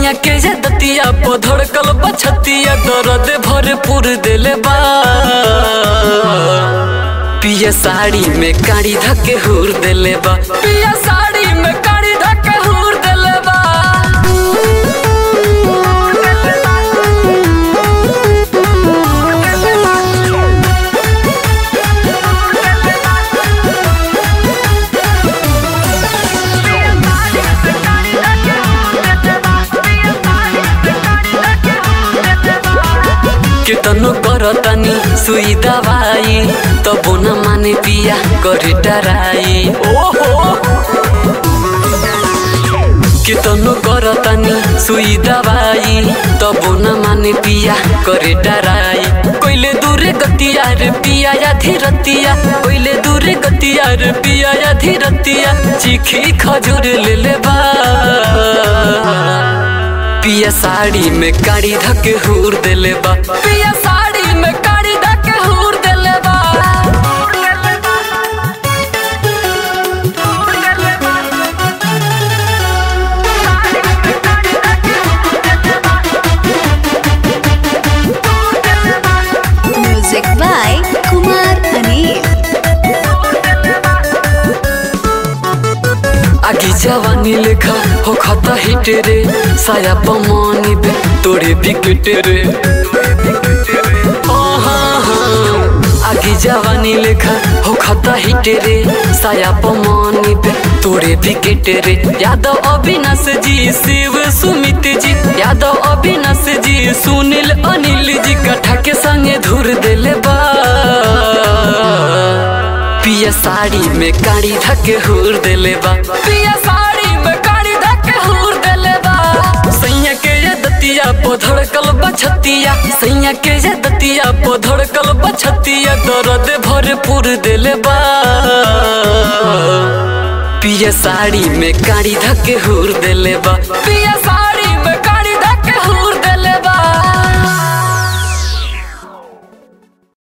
सैया के जे दतिया पधड़कल बछतिया दर्द भरपूर देले बा पिया साड़ी में काड़ी धके हुर देले बा पिया साड़ी में काड़ी धके हुर देले बा केतनो करतनी सुई दवाई तबो न माने पिया करे डराई ओहो केतनो करतनी सुई दवाई तबो न माने पिया करे डराई कोइले दूरे गतिया रे पिया या धीरतिया कोइले दूरे गतिया रे पिया या धीरतिया चीखी खजूर ले ले बा पिया साड़ी में काड़ी धके हुर देले बा पिया साड़ी में काड़ी धके हुर देले बा Music by Kumar Anil. आगी जवानी लेखा हो खता हिट रे साया पमानी बे तोड़े विकेट रे आहा, आगी जवानी लेखा हो खता हिट रे साया पमानी बे तोड़े विकेट रे यादव अविनाश जी शिव सुमित जी यादव अविनाश जी सुनील अनिल जी कठा के संगे धुर देले बा पिया साड़ी में काड़ी धके हुर देले बा पिया साड़ी में काड़ी धके हुर देले बा सैया के ये दतिया पधड़कल बछतिया सैया के ये दतिया पधड़कल बछतिया दर्द भरपूर देले बा पिया साड़ी में काड़ी धके हुर देले बा पिया